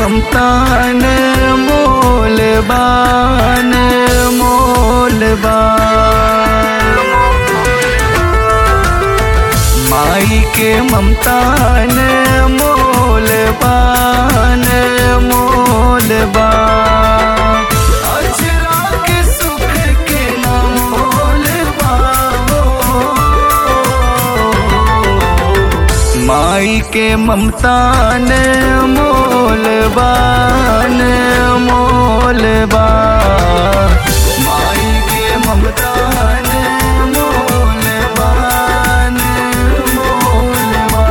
ममता ने मोल बान मोल माई के ममता ने मोल बान मोल बा अजरा के सुख के ना मोल बा माई के ममता ने मोल बान मोल बा माई के ममता ने मोल बान मोल बा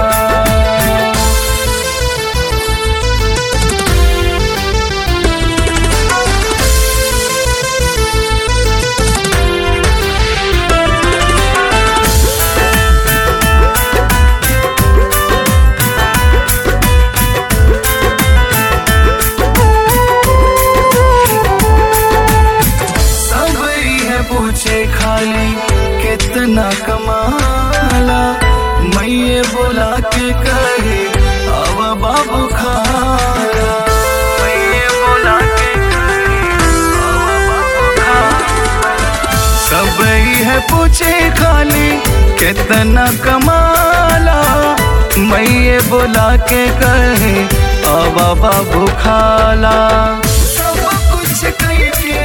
सब है पूछे खाली कितना कमाला मैये बोला के कहे अब बाबू खाला मैये बोला के कहे अब बाबू खाला सब है पूछे खाली कितना कमाला मैये बोला के कहे अब बाबू खाला सब कुछ कही के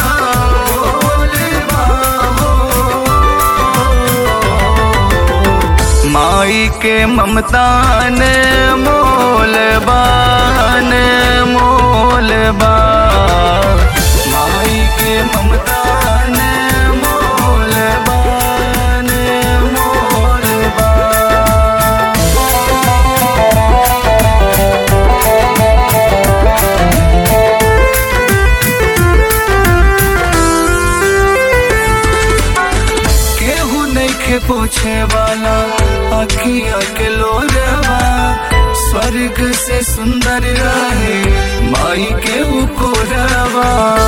माई के ममता ने मोल बान मोल बा माई के ममता ने मोल बान मोल बा केहू नहीं के पूछे वाला अखिया के लोरवा स्वर्ग से सुंदर रहे माई के उकोरवा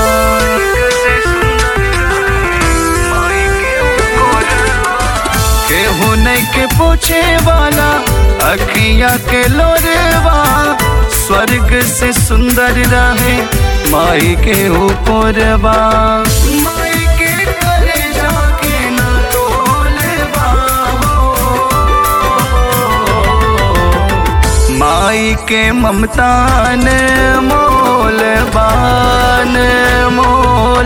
केहू नहीं के पूछे वाला अखिया के लोरवा स्वर्ग से सुंदर रहे माई के उकोरवा माई के करे जाके ना तोलवा माई के ममता ने मोल बान मोल